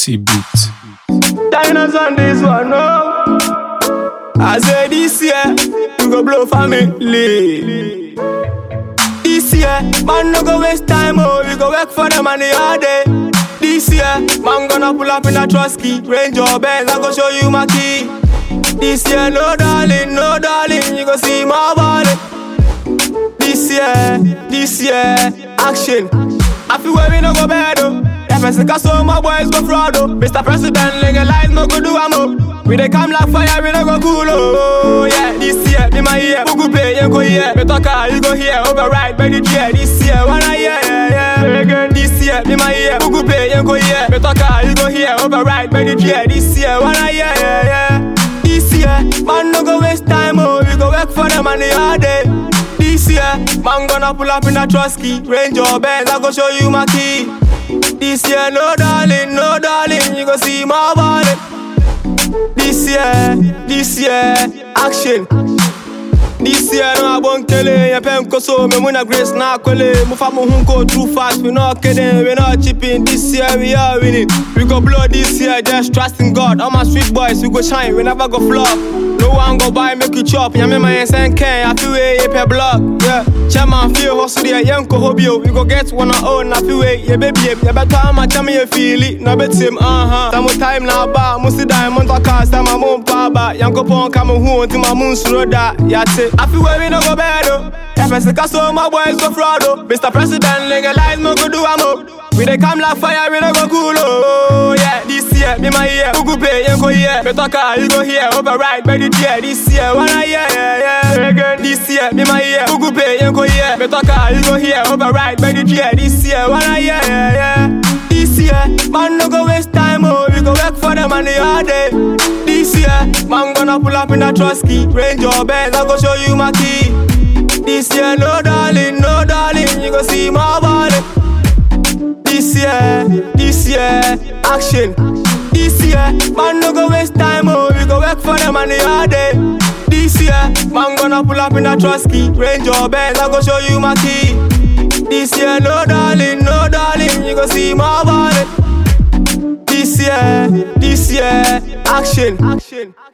T-Beat. Diners on this one, no. I say this year, you go blow family. This year, man, no go waste time, oh, we go work for the money all day. This year, man, gonna pull up in a trusky Range your Benz, I go show you my key. This year, no darling, no darling, you go see my body. This year, this year, action. I feel where we no go bad, oh. If I sick so my boys go fraud, oh. Mr. President, legalize, no go do amo. We dey come like fire, we no go cool, oh. Yeah, this year, be my year. Who go pay, you go here. Me talk, you go here. Override, by the year. This year, wanna year, yeah, yeah. Again, this year, be my year. Who go pay, you go here. Me talk, you go here. Override, by the year. This year, wanna year, yeah, yeah. This year, man, no go waste time, oh. We go work for the money all day. This year, man gonna pull up in a trusky Range your Benz, I go show you my key This year, no darling, no darling You go see my body This year, this year, action this year no abon kele ya pen koso me muna grace na kole mu fa mu hun go too fast we not kidding we not chipping this year we are winning we go blow this year just trust in God all my street boys we go shine we never go flop no one go buy make you chop ya me my sen ken I feel way per block yeah chairman feel hustle there yen ko hobio we go get one on own I feel way yeah baby yeah better am a chama you feel it no bet him uh huh some time now ba musi diamond to cast my mom pa ba yanko pon come hu until my moon slow da yeah I feel where we no go bad oh. If I sick so my boys go fraud oh. Mr. President legalize no go do amo. We dey come like fire we no go cool oh. Yeah, this year be my year. Who go pay you go here. Me talk you go here. Override by the year. This year wanna year yeah yeah. Again this year be my year. Who go pay you go here. Me talk you go here. Override by the year. This year wanna year yeah yeah. This year, man no go waste time oh. We go work for the money all day. This year, man gonna pull up in a trusky Range your Benz, I go show you my key This year, no darling, no darling You go see my body This year, this year, action This year, man no go waste time oh We go work for the money all day This year, man gonna pull up in a trusky Range your Benz, I go show you my key This year, no darling, no darling You go see my body this year, this year, action. action.